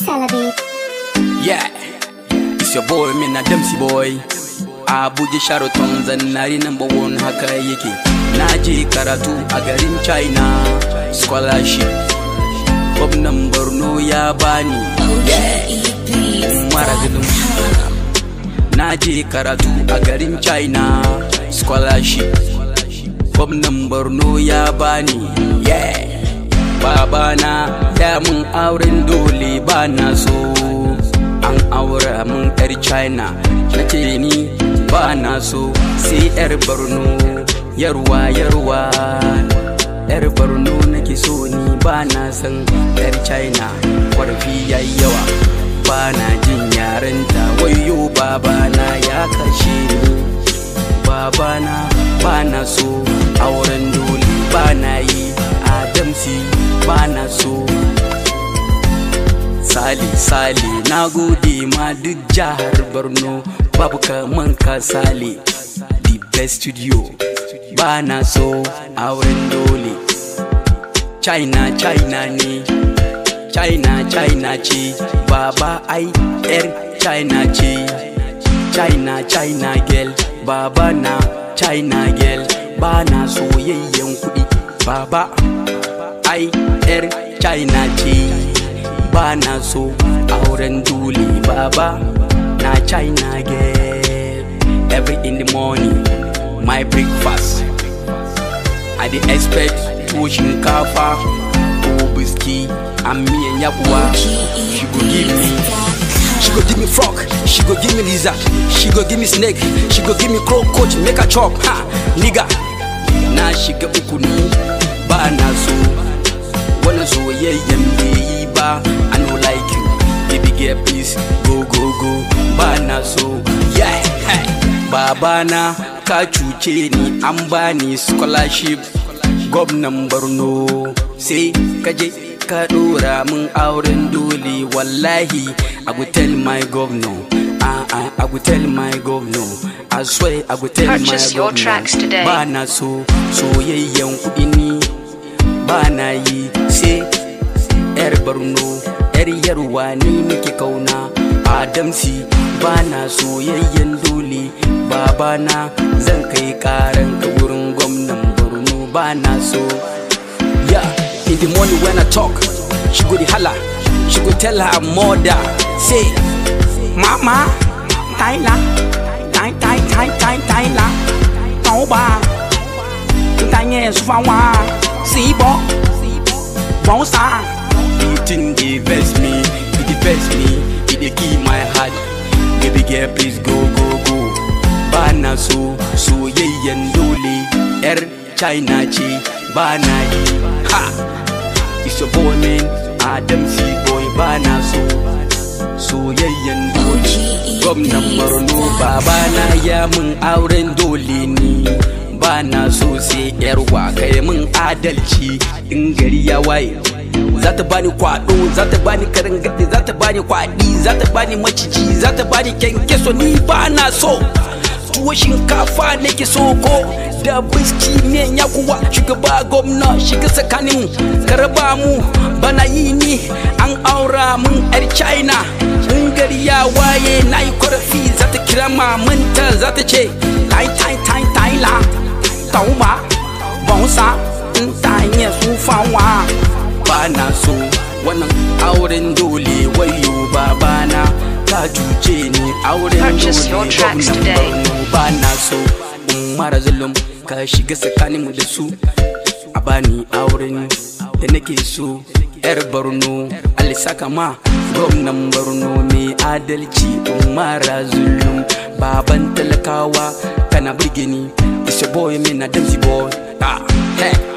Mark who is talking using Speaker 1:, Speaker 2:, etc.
Speaker 1: Celebi.
Speaker 2: Yeah, it's your boy, me na Dempsey boy. Abuja Sheraton zannari number one haka yake. Na je karatu a garin China, scholarship. Gwamnan Borno ya bani. Mara gudun. Na je karatu a garin China, scholarship. Gwamnan Borno ya bani. Yeah. Babana ya mun auren dole ba na so. an aura mun yar china na ce ni ba na so sai yar borno yarwa yarwa yar borno nake so ni ba na san yar china kwarfi yayi yawa ba na jin yarenta wayo babana ya kashe ni babana ba na so auren dole ba na yi adamsi ba na so Sali Sali na gode ma duk jihar Borno babu kaman ka Sali the best studio ba na so auren dole China China ne China China ce baba ai yar China ce China China girl baba na China girl ba na soyayyen kuɗi baba ai yar China ce ba na so auren dole baba na china girl every in the morning my breakfast i dey expect tuwo shinkafa ko biski and miyan yabuwa she go give me she go give me frog she go give me lizard she go give me snake she go give me cockroach make i chop ha nigga na shiga uku ni ba na so wani soyayyen bai yi ba I no like you baby girl please go go go ba na so yeah hey. babana ka cuce ni an bani scholarship gwamnan borno sai kaje ka dora min auren dole wallahi i go tell my governor uh, uh, I go tell my governor I swear I go tell
Speaker 3: Purchase
Speaker 2: my
Speaker 3: your
Speaker 2: governor
Speaker 3: tracks today.
Speaker 2: ba na so soyayyen kuɗi ni ba na yi sai yar borno yar yarwa ni nake kauna adamsi ba na soyayyen dole babana zan kai karan ka wurin gwamnan borno ba na so yeah in the morning when i talk she go dey hala she go tell her mother say mama taila tai tai tai tai taila tàu ba tai nghe su fa wa si bo bon sa Eating dey vex me, it dey vex me, it dey kill my heart. Baby girl, please go go go. Ba na so soyayyen dole, yar China ce ba na yi. Ha! It's your boy man, Adam C boy ba na so. Soyayyen dole, gwamnan Borno babana ya mun auren dole ni. Ba na so sai yar kai mun adalci in gari ya waye. za ta bani kwado za ta bani karin gadi za ta bani kwadi za ta bani maciji za ta bani kyankyaso ni ba na so tuwo shinkafa nake so ko da biski miyan ya kuwa shugaba gwamna shiga tsakanin karaba mu bana yi ni an aura mun yar china in gari ya waye na yi korafi za ta kira mamanta za ta ce tai tai tai tai la tauba bonsa in ta yi sufawa ba na so wannan auren dole wayo babana ka cuce ni auren
Speaker 3: Purchase your
Speaker 2: dole
Speaker 3: tracks
Speaker 2: gwamnan
Speaker 3: today.
Speaker 2: Borno ba na so in mara zulum ka shiga tsakanin mu da su a bani auren da nake so yar borno alisaka ma gwamnan borno mai adalci in mara zulum baban talakawa kana burge ni it's your boy me na dancy boy ah hey